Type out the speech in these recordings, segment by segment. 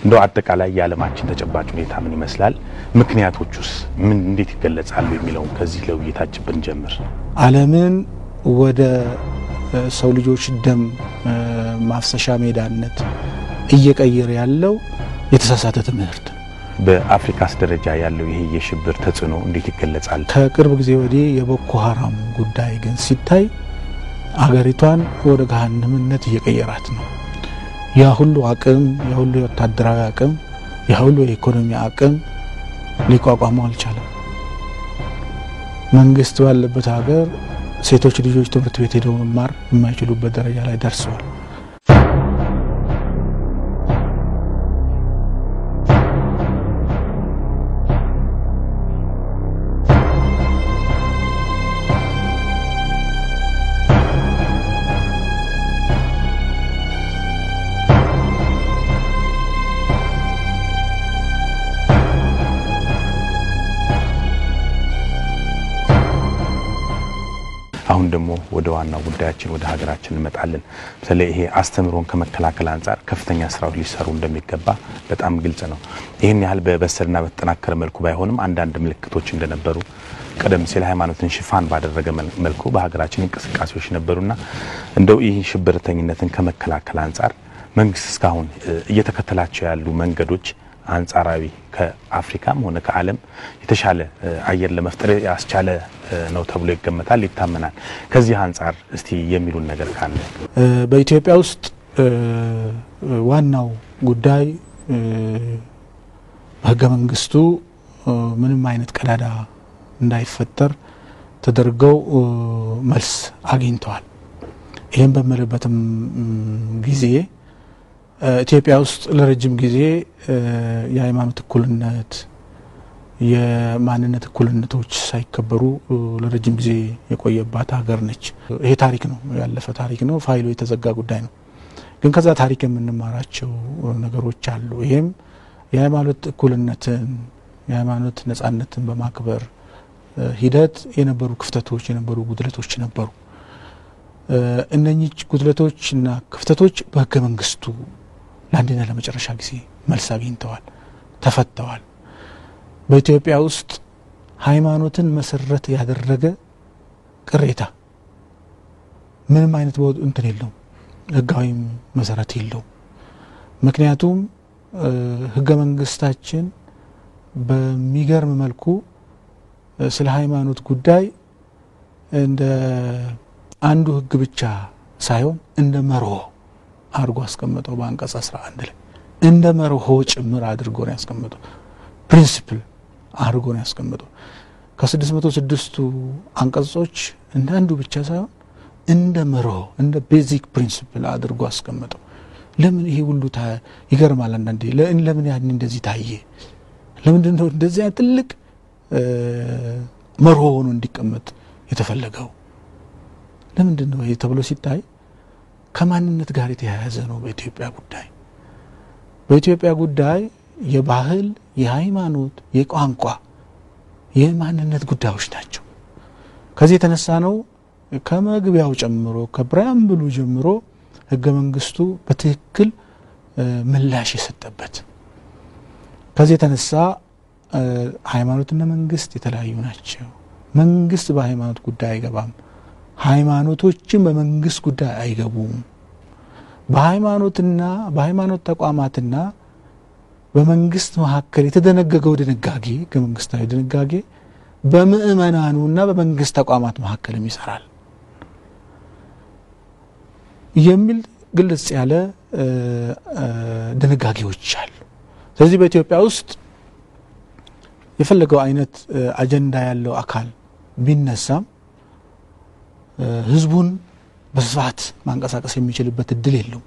እንደው አጠቃላይ የዓለማችን ተጨባጭ ሁኔታ ምን ይመስላል? ምክንያቶቹስ ምን እንዴት ይገለጻሉ? የሚለውን ከዚህ ለውይይታችን ብንጀምር ዓለምን ወደ ሰው ልጆች ደም ማፍሰሻ ሜዳነት እየቀየረ ያለው የተሳሳተ ትምህርት ነው። በአፍሪካስ ደረጃ ያለው ይሄ የሽብር ተጽዕኖ እንዴት ይገለጻል? ከቅርብ ጊዜ ወዲህ የቦኮ ሀራም ጉዳይ ግን ሲታይ አገሪቷን ወደ ገሃነምነት እየቀየራት ነው። ያ ሁሉ አቅም፣ ያ ሁሉ የወታደራዊ አቅም፣ ያ ሁሉ የኢኮኖሚ አቅም ሊቋቋመው አልቻለም። መንግስት ባለበት ሀገር ሴቶች ልጆች ትምህርት ቤት ሄደው መማር የማይችሉበት ደረጃ ላይ ደርሰዋል። አሁን ደግሞ ወደ ዋናው ጉዳያችን ወደ ሀገራችን እንመጣለን። በተለይ ይሄ አስተምህሮን ከመከላከል አንጻር ከፍተኛ ስራዎች ሊሰሩ እንደሚገባ በጣም ግልጽ ነው። ይህን ያህል በበሰልና በተጠናከረ መልኩ ባይሆንም አንዳንድ ምልክቶች እንደነበሩ ቀደም ሲል ሃይማኖትን ሽፋን ባደረገ መልኩ በሀገራችን እንቅስቃሴዎች ነበሩና እንደው ይህ ሽብርተኝነትን ከመከላከል አንጻር መንግስት እስካሁን እየተከተላቸው ያሉ መንገዶች አንጻራዊ ከአፍሪካም ሆነ ከዓለም የተሻለ አየር ለመፍጠር ያስቻለ ነው ተብሎ ይገመታል፣ ይታመናል። ከዚህ አንጻር እስቲ የሚሉን ነገር ካለ በኢትዮጵያ ውስጥ ዋናው ጉዳይ በህገ መንግስቱ ምንም አይነት ቀዳዳ እንዳይፈጠር ተደርገው መልስ አግኝተዋል። ይህም በምልበትም ጊዜ ኢትዮጵያ ውስጥ ለረጅም ጊዜ የሃይማኖት እኩልነት፣ የማንነት እኩልነቶች ሳይከበሩ ለረጅም ጊዜ የቆየባት ሀገር ነች። ይሄ ታሪክ ነው፣ ያለፈ ታሪክ ነው፣ ፋይሉ የተዘጋ ጉዳይ ነው። ግን ከዛ ታሪክ የምንማራቸው ነገሮች አሉ። ይህም የሃይማኖት እኩልነትን የሃይማኖት ነጻነትን በማክበር ሂደት የነበሩ ክፍተቶች የነበሩ ጉድለቶች ነበሩ። እነኚህ ጉድለቶች እና ክፍተቶች በህገ መንግስቱ ለአንድና ለመጨረሻ ጊዜ መልስ አግኝተዋል፣ ተፈተዋል። በኢትዮጵያ ውስጥ ሃይማኖትን መሰረት ያደረገ ቅሬታ ምንም አይነት እንትን የለውም፣ ህጋዊም መሰረት የለውም። ምክንያቱም ህገ መንግስታችን በሚገርም መልኩ ስለ ሃይማኖት ጉዳይ እንደ አንዱ ህግ ብቻ ሳይሆን እንደ መርሆ አድርጎ አስቀመጠው። በአንቀጽ 11 ላይ እንደ መርሆ ጭምር አድርጎ ነው ያስቀመጠው። ፕሪንሲፕል አድርጎ ነው ያስቀመጠው። ከስድስት መቶ ስድስቱ አንቀጾች እንደ አንዱ ብቻ ሳይሆን እንደ መርሆ እንደ ቤዚክ ፕሪንሲፕል አድርጎ አስቀመጠው። ለምን ይሄ ሁሉ ይገርማል። አንዳንዴ ለምን ያን እንደዚህ ታየ? ለምንድን ነው እንደዚህ ትልቅ መርሆ ሆኖ እንዲቀመጥ የተፈለገው? ለምንድን ነው ይሄ ተብሎ ሲታይ ከማንነት ጋር የተያያዘ ነው። በኢትዮጵያ ጉዳይ በኢትዮጵያ ጉዳይ የባህል፣ የሃይማኖት፣ የቋንቋ፣ የማንነት ጉዳዮች ናቸው። ከዚህ የተነሳ ነው ከመግቢያው ጨምሮ ከፕሪያምብሉ ጀምሮ ህገ መንግስቱ በትክክል ምላሽ የሰጠበት። ከዚህ የተነሳ ሃይማኖትና መንግስት የተለያዩ ናቸው። መንግስት በሃይማኖት ጉዳይ አይገባም። ሃይማኖቶችን በመንግስት ጉዳይ አይገቡም። በሃይማኖትና በሃይማኖት ተቋማትና በመንግስት መካከል የተደነገገው ድንጋጌ ህገ መንግስታዊ ድንጋጌ በምእመናኑና በመንግስት ተቋማት መካከልም ይሰራል የሚል ግልጽ ያለ ድንጋጌዎች አሉ። ስለዚህ በኢትዮጵያ ውስጥ የፈለገው አይነት አጀንዳ ያለው አካል ቢነሳም ህዝቡን በስፋት ማንቀሳቀስ የሚችልበት እድል የለውም።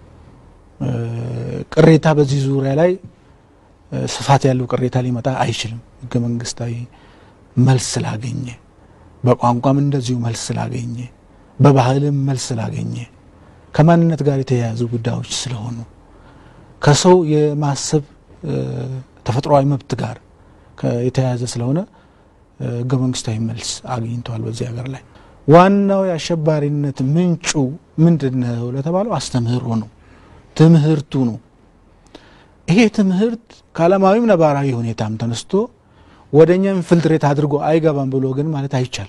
ቅሬታ በዚህ ዙሪያ ላይ ስፋት ያለው ቅሬታ ሊመጣ አይችልም። ህገ መንግስታዊ መልስ ስላገኘ፣ በቋንቋም እንደዚሁ መልስ ስላገኘ፣ በባህልም መልስ ስላገኘ፣ ከማንነት ጋር የተያያዙ ጉዳዮች ስለሆኑ ከሰው የማሰብ ተፈጥሯዊ መብት ጋር የተያያዘ ስለሆነ ህገ መንግስታዊ መልስ አግኝተዋል በዚህ ሀገር ላይ። ዋናው የአሸባሪነት ምንጩ ምንድን ነው ለተባለው አስተምህሮ ነው፣ ትምህርቱ ነው። ይሄ ትምህርት ከዓለማዊም ነባራዊ ሁኔታም ተነስቶ ወደ እኛ ኢንፍልትሬት አድርጎ አይገባም ብሎ ግን ማለት አይቻልም።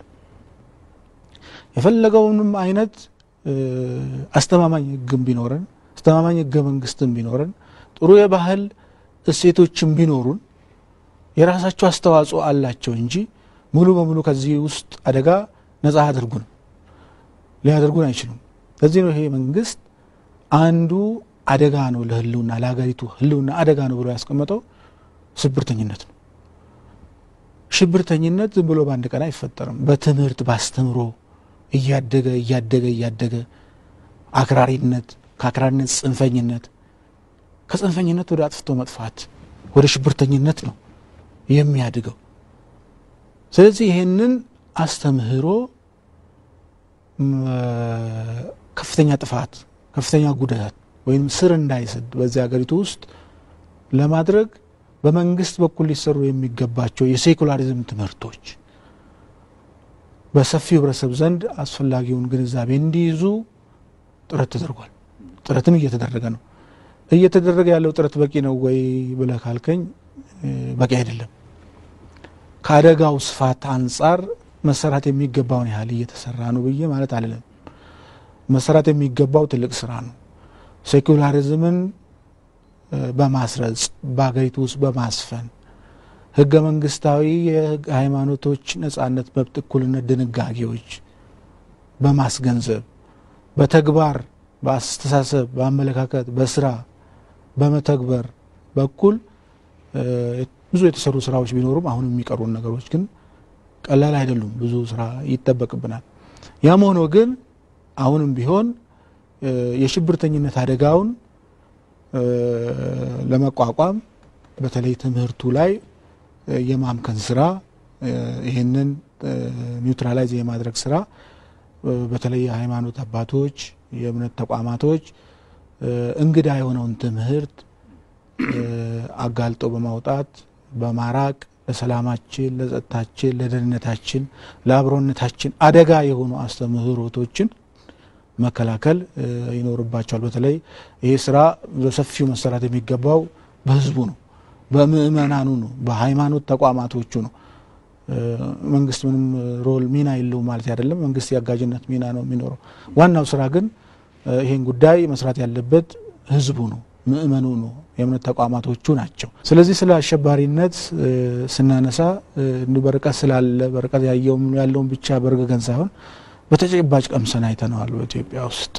የፈለገውንም አይነት አስተማማኝ ሕግም ቢኖረን አስተማማኝ ሕገ መንግስትም ቢኖረን ጥሩ የባህል እሴቶችም ቢኖሩን የራሳቸው አስተዋጽኦ አላቸው እንጂ ሙሉ በሙሉ ከዚህ ውስጥ አደጋ ነጻ አድርጉንም ሊያደርጉን አይችሉም። ለዚህ ነው ይሄ መንግስት አንዱ አደጋ ነው ለህልውና ለሀገሪቱ ህልውና አደጋ ነው ብሎ ያስቀመጠው ሽብርተኝነት ነው። ሽብርተኝነት ዝም ብሎ በአንድ ቀን አይፈጠርም። በትምህርት ባስተምሮ እያደገ እያደገ እያደገ አክራሪነት፣ ከአክራሪነት ጽንፈኝነት፣ ከጽንፈኝነት ወደ አጥፍቶ መጥፋት ወደ ሽብርተኝነት ነው የሚያድገው። ስለዚህ ይህንን አስተምህሮ ከፍተኛ ጥፋት ከፍተኛ ጉዳት ወይም ስር እንዳይሰድ በዚህ ሀገሪቱ ውስጥ ለማድረግ በመንግስት በኩል ሊሰሩ የሚገባቸው የሴኩላሪዝም ትምህርቶች በሰፊው ህብረተሰብ ዘንድ አስፈላጊውን ግንዛቤ እንዲይዙ ጥረት ተደርጓል። ጥረትም እየተደረገ ነው። እየተደረገ ያለው ጥረት በቂ ነው ወይ ብለህ ካልከኝ በቂ አይደለም። ከአደጋው ስፋት አንጻር መሰራት የሚገባውን ያህል እየተሰራ ነው ብዬ ማለት አልልም። መሰራት የሚገባው ትልቅ ስራ ነው። ሴኩላሪዝምን በማስረጽ በሀገሪቱ ውስጥ በማስፈን ህገ መንግስታዊ የሃይማኖቶች ነጻነት፣ መብት፣ እኩልነት ድንጋጌዎች በማስገንዘብ በተግባር በአስተሳሰብ፣ በአመለካከት፣ በስራ በመተግበር በኩል ብዙ የተሰሩ ስራዎች ቢኖሩም አሁን የሚቀሩን ነገሮች ግን ቀላል አይደሉም። ብዙ ስራ ይጠበቅብናል። ያም ሆኖ ግን አሁንም ቢሆን የሽብርተኝነት አደጋውን ለመቋቋም በተለይ ትምህርቱ ላይ የማምከን ስራ ይህንን ኒውትራላይዝ የማድረግ ስራ በተለይ የሃይማኖት አባቶች፣ የእምነት ተቋማቶች እንግዳ የሆነውን ትምህርት አጋልጦ በማውጣት በማራቅ ለሰላማችን፣ ለጸጥታችን፣ ለደህንነታችን፣ ለአብሮነታችን አደጋ የሆኑ አስተምህሮቶችን መከላከል ይኖርባቸዋል። በተለይ ይህ ስራ በሰፊው መሰራት የሚገባው በህዝቡ ነው፣ በምእመናኑ ነው፣ በሃይማኖት ተቋማቶቹ ነው። መንግስት ምንም ሮል ሚና የለውም ማለት አይደለም። መንግስት የአጋዥነት ሚና ነው የሚኖረው። ዋናው ስራ ግን ይህን ጉዳይ መስራት ያለበት ህዝቡ ነው፣ ምእመኑ ነው፣ የእምነት ተቋማቶቹ ናቸው። ስለዚህ ስለ አሸባሪነት ስናነሳ በርቀት ስላለ በርቀት ያለውን ብቻ በርገገን ሳይሆን በተጨባጭ ቀምሰን አይተነዋል። በኢትዮጵያ ውስጥ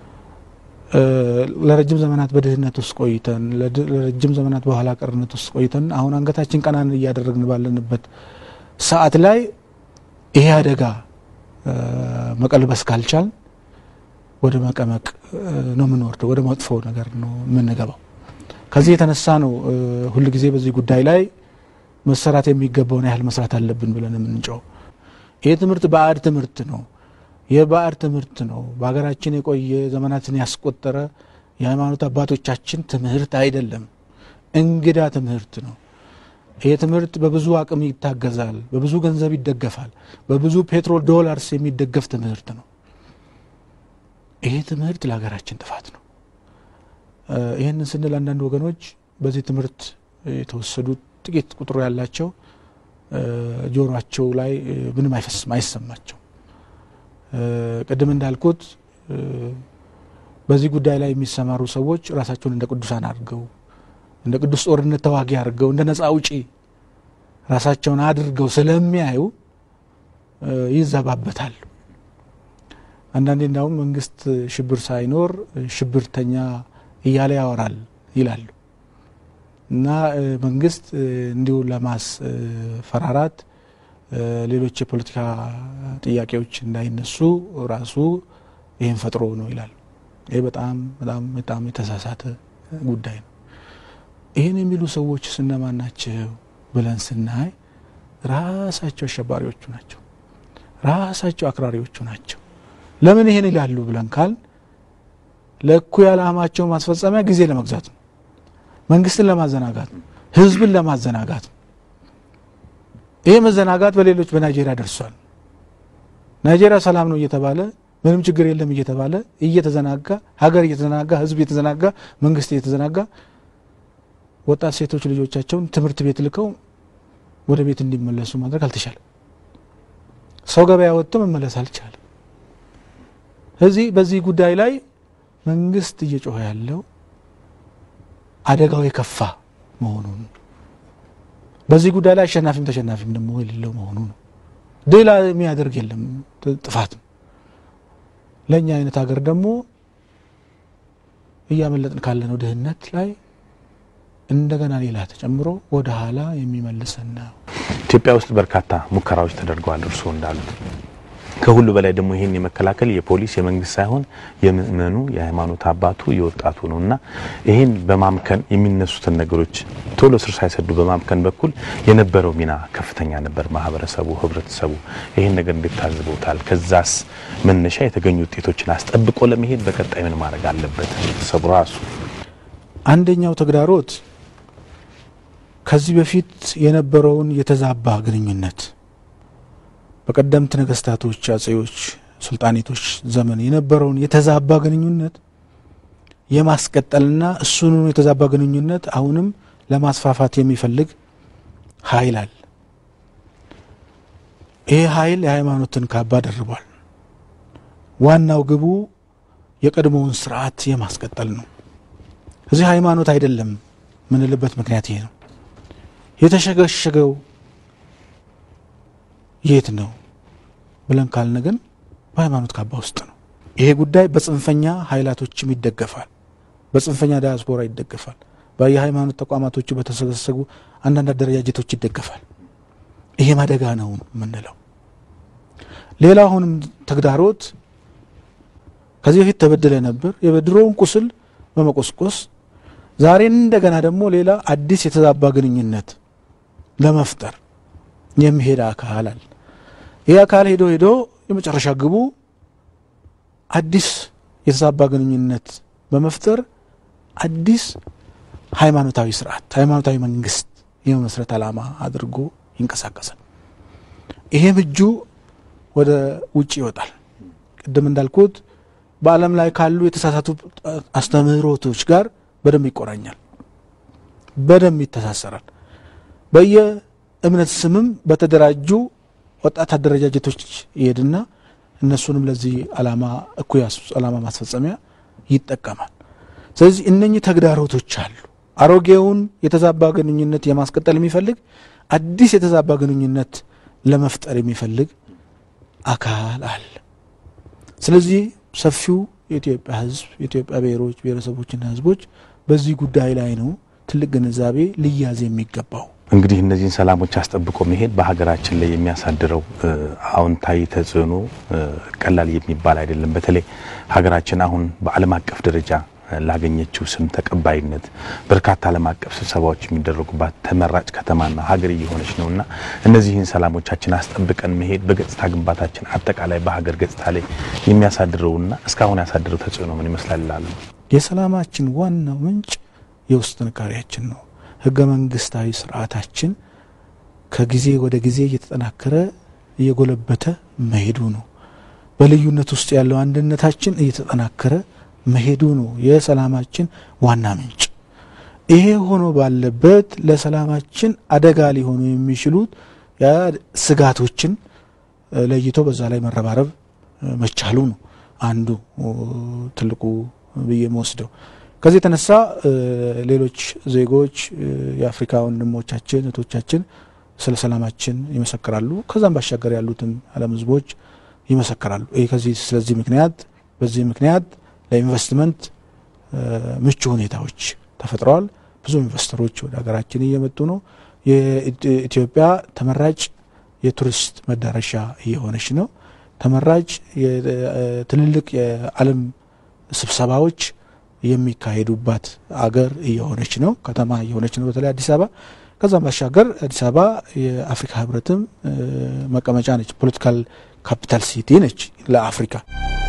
ለረጅም ዘመናት በድህነት ውስጥ ቆይተን ለረጅም ዘመናት በኋላ ቀርነት ውስጥ ቆይተን አሁን አንገታችን ቀናን እያደረግን ባለንበት ሰዓት ላይ ይሄ አደጋ መቀልበስ ካልቻል ወደ መቀመቅ ነው የምንወርደው፣ ወደ መጥፎ ነገር ነው የምንገባው። ከዚህ የተነሳ ነው ሁል ጊዜ በዚህ ጉዳይ ላይ መሰራት የሚገባውን ያህል መስራት አለብን ብለን የምንጨው። ይህ ትምህርት ባዕድ ትምህርት ነው የባዕድ ትምህርት ነው። በሀገራችን የቆየ ዘመናትን ያስቆጠረ የሃይማኖት አባቶቻችን ትምህርት አይደለም። እንግዳ ትምህርት ነው። ይህ ትምህርት በብዙ አቅም ይታገዛል፣ በብዙ ገንዘብ ይደገፋል፣ በብዙ ፔትሮል ዶላርስ የሚደገፍ ትምህርት ነው። ይሄ ትምህርት ለሀገራችን ጥፋት ነው። ይህንን ስንል አንዳንድ ወገኖች በዚህ ትምህርት የተወሰዱ ጥቂት ቁጥሩ ያላቸው ጆሯቸው ላይ ምንም አይፈስም፣ አይሰማቸው ቅድም እንዳልኩት በዚህ ጉዳይ ላይ የሚሰማሩ ሰዎች ራሳቸውን እንደ ቅዱሳን አድርገው እንደ ቅዱስ ጦርነት ተዋጊ አድርገው እንደ ነጻ አውጪ ራሳቸውን አድርገው ስለሚያዩ ይዘባበታሉ። አንዳንዴ እንዳውም መንግስት ሽብር ሳይኖር ሽብርተኛ እያለ ያወራል ይላሉ እና መንግስት እንዲሁ ለማስፈራራት ሌሎች የፖለቲካ ጥያቄዎች እንዳይነሱ ራሱ ይህን ፈጥሮ ነው ይላሉ። ይህ በጣም በጣም በጣም የተሳሳተ ጉዳይ ነው። ይህን የሚሉ ሰዎች እነማን ናቸው ብለን ስናይ ራሳቸው አሸባሪዎቹ ናቸው፣ ራሳቸው አክራሪዎቹ ናቸው። ለምን ይህን ይላሉ ብለን ካል ለእኩይ ዓላማቸው ማስፈጸሚያ ጊዜ ለመግዛት ነው፣ መንግስትን ለማዘናጋት ነው፣ ህዝብን ለማዘናጋት ነው። ይህ መዘናጋት በሌሎች በናይጄሪያ ደርሷል። ናይጄሪያ ሰላም ነው እየተባለ ምንም ችግር የለም እየተባለ እየተዘናጋ ሀገር እየተዘናጋ ህዝብ እየተዘናጋ መንግስት እየተዘናጋ ወጣት ሴቶች ልጆቻቸውን ትምህርት ቤት ልከው ወደ ቤት እንዲመለሱ ማድረግ አልተቻለም። ሰው ገበያ ወጥቶ መመለስ አልቻለም። ስለዚህ በዚህ ጉዳይ ላይ መንግስት እየጮኸ ያለው አደጋው የከፋ መሆኑን በዚህ ጉዳይ ላይ አሸናፊም ተሸናፊም ደግሞ የሌለው መሆኑ ነው። ሌላ የሚያደርግ የለም ጥፋት ነው። ለእኛ አይነት ሀገር ደግሞ እያመለጥን ካለነው ድህነት ላይ እንደገና ሌላ ተጨምሮ ወደ ኋላ የሚመልሰን ነው። ኢትዮጵያ ውስጥ በርካታ ሙከራዎች ተደርገዋል። እርስዎ እንዳሉት ከሁሉ በላይ ደግሞ ይህን የመከላከል የፖሊስ የመንግስት ሳይሆን የምእመኑ የሃይማኖት አባቱ የወጣቱ ነው እና ይህን በማምከን የሚነሱትን ነገሮች ቶሎ ስር ሳይሰዱ በማምከን በኩል የነበረው ሚና ከፍተኛ ነበር። ማህበረሰቡ፣ ህብረተሰቡ ይህን ነገር እንዴት ታዝበውታል? ከዛስ መነሻ የተገኙ ውጤቶችን አስጠብቆ ለመሄድ በቀጣይ ምን ማድረግ አለበት ህብረተሰቡ ራሱ? አንደኛው ተግዳሮት ከዚህ በፊት የነበረውን የተዛባ ግንኙነት በቀደምት ነገስታቶች፣ አጼዎች፣ ሱልጣኔቶች ዘመን የነበረውን የተዛባ ግንኙነት የማስቀጠልና እሱኑ የተዛባ ግንኙነት አሁንም ለማስፋፋት የሚፈልግ ኃይል አለ። ይህ ኃይል የሃይማኖትን ካባ ደርቧል። ዋናው ግቡ የቀድሞውን ስርዓት የማስቀጠል ነው። እዚህ ሃይማኖት አይደለም ምንልበት ምክንያት ይሄ ነው። የተሸገሸገው የት ነው ብለን ካልን ግን በሃይማኖት ካባ ውስጥ ነው። ይሄ ጉዳይ በጽንፈኛ ኃይላቶችም ይደገፋል፣ በጽንፈኛ ዳያስፖራ ይደገፋል፣ በየሃይማኖት ተቋማቶቹ በተሰገሰጉ አንዳንድ አደረጃጀቶች ይደገፋል። ይሄም አደጋ ነው የምንለው። ሌላ አሁንም ተግዳሮት ከዚህ በፊት ተበድለ ነበር የበድሮውን ቁስል በመቆስቆስ ዛሬ እንደገና ደግሞ ሌላ አዲስ የተዛባ ግንኙነት ለመፍጠር የሚሄድ አካል አለ። ይህ አካል ሄዶ ሄዶ የመጨረሻ ግቡ አዲስ የተዛባ ግንኙነት በመፍጠር አዲስ ሃይማኖታዊ ስርዓት፣ ሃይማኖታዊ መንግስት የመመስረት ዓላማ አድርጎ ይንቀሳቀሳል። ይሄም እጁ ወደ ውጭ ይወጣል። ቅድም እንዳልኩት በዓለም ላይ ካሉ የተሳሳቱ አስተምህሮቶች ጋር በደንብ ይቆራኛል፣ በደንብ ይተሳሰራል። በየእምነት ስምም በተደራጁ ወጣት አደረጃጀቶች ይሄድና እነሱንም ለዚህ ዓላማ እኩይ ዓላማ ማስፈጸሚያ ይጠቀማል። ስለዚህ እነኚህ ተግዳሮቶች አሉ። አሮጌውን የተዛባ ግንኙነት የማስቀጠል የሚፈልግ አዲስ የተዛባ ግንኙነት ለመፍጠር የሚፈልግ አካል አለ። ስለዚህ ሰፊው የኢትዮጵያ ሕዝብ የኢትዮጵያ ብሔሮች ብሔረሰቦችና ሕዝቦች በዚህ ጉዳይ ላይ ነው ትልቅ ግንዛቤ ሊያዝ የሚገባው። እንግዲህ እነዚህን ሰላሞች አስጠብቆ መሄድ በሀገራችን ላይ የሚያሳድረው አዎንታዊ ተጽዕኖ ቀላል የሚባል አይደለም። በተለይ ሀገራችን አሁን በዓለም አቀፍ ደረጃ ላገኘችው ስም ተቀባይነት በርካታ ዓለም አቀፍ ስብሰባዎች የሚደረጉባት ተመራጭ ከተማና ሀገር እየሆነች ነውና እነዚህን ሰላሞቻችን አስጠብቀን መሄድ በገጽታ ግንባታችን አጠቃላይ በሀገር ገጽታ ላይ የሚያሳድረውና እስካሁን ያሳድረው ተጽዕኖ ምን ይመስላል ይላሉ? የሰላማችን ዋናው ምንጭ የውስጥ ጥንካሬያችን ነው። ህገ መንግስታዊ ስርዓታችን ከጊዜ ወደ ጊዜ እየተጠናከረ እየጎለበተ መሄዱ ነው። በልዩነት ውስጥ ያለው አንድነታችን እየተጠናከረ መሄዱ ነው የሰላማችን ዋና ምንጭ። ይሄ ሆኖ ባለበት ለሰላማችን አደጋ ሊሆኑ የሚችሉት ስጋቶችን ለይቶ በዛ ላይ መረባረብ መቻሉ ነው አንዱ ትልቁ ብዬ መወስደው። ከዚህ የተነሳ ሌሎች ዜጎች የአፍሪካ ወንድሞቻችን እህቶቻችን ስለ ሰላማችን ይመሰክራሉ። ከዛም ባሻገር ያሉትም ዓለም ህዝቦች ይመሰክራሉ። ይህ ከዚህ ስለዚህ ምክንያት በዚህ ምክንያት ለኢንቨስትመንት ምቹ ሁኔታዎች ተፈጥረዋል። ብዙ ኢንቨስተሮች ወደ ሀገራችን እየመጡ ነው። የኢትዮጵያ ተመራጭ የቱሪስት መዳረሻ እየሆነች ነው። ተመራጭ ትልልቅ የዓለም ስብሰባዎች የሚካሄዱባት አገር እየሆነች ነው። ከተማ እየሆነች ነው። በተለይ አዲስ አበባ። ከዛም ባሻገር አዲስ አበባ የአፍሪካ ህብረትም መቀመጫ ነች። ፖለቲካል ካፒታል ሲቲ ነች ለአፍሪካ።